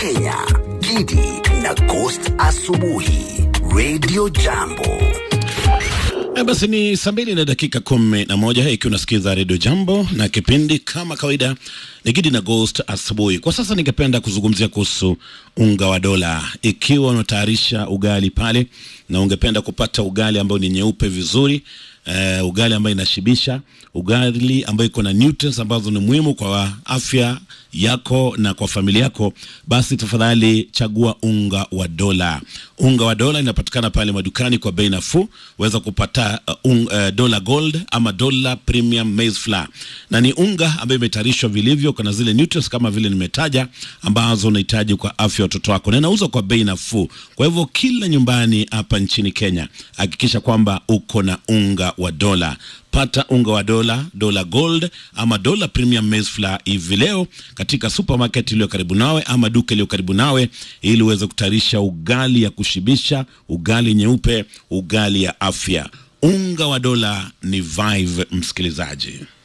Kenya, Gidi na Ghost Asubuhi, Radio Jambo. E, basi ni saa mbili na dakika kumi na moja ikiwa unasikiza redio Jambo na kipindi kama kawaida ni Gidi na Ghost asubuhi. Kwa sasa ningependa kuzungumzia kuhusu unga wa dola. Ikiwa unatayarisha ugali pale na ungependa kupata ugali ambao ni nyeupe vizuri Uh, ugali ambayo inashibisha, ugali ambayo iko na nutrients ambazo ni muhimu kwa afya yako na kwa familia yako, basi tafadhali chagua unga wa dola. Unga wa dola inapatikana pale madukani kwa bei nafuu. Weza kupata uh, un, uh, dola gold ama dola premium maize flour, na ni unga ambayo imetayarishwa vilivyo, kuna zile nutrients kama vile nimetaja ambazo unahitaji kwa afya ya watoto wako, na inauzwa kwa bei nafuu. Kwa hivyo kila nyumbani hapa nchini Kenya hakikisha kwamba uko na unga wa dola. Pata unga wa dola, dola gold ama dola premium maize flour hivi leo katika supermarket iliyo karibu nawe ama duka iliyo karibu nawe, ili uweze kutayarisha ugali ya kushibisha, ugali nyeupe, ugali ya afya. Unga wa dola ni Vive, msikilizaji.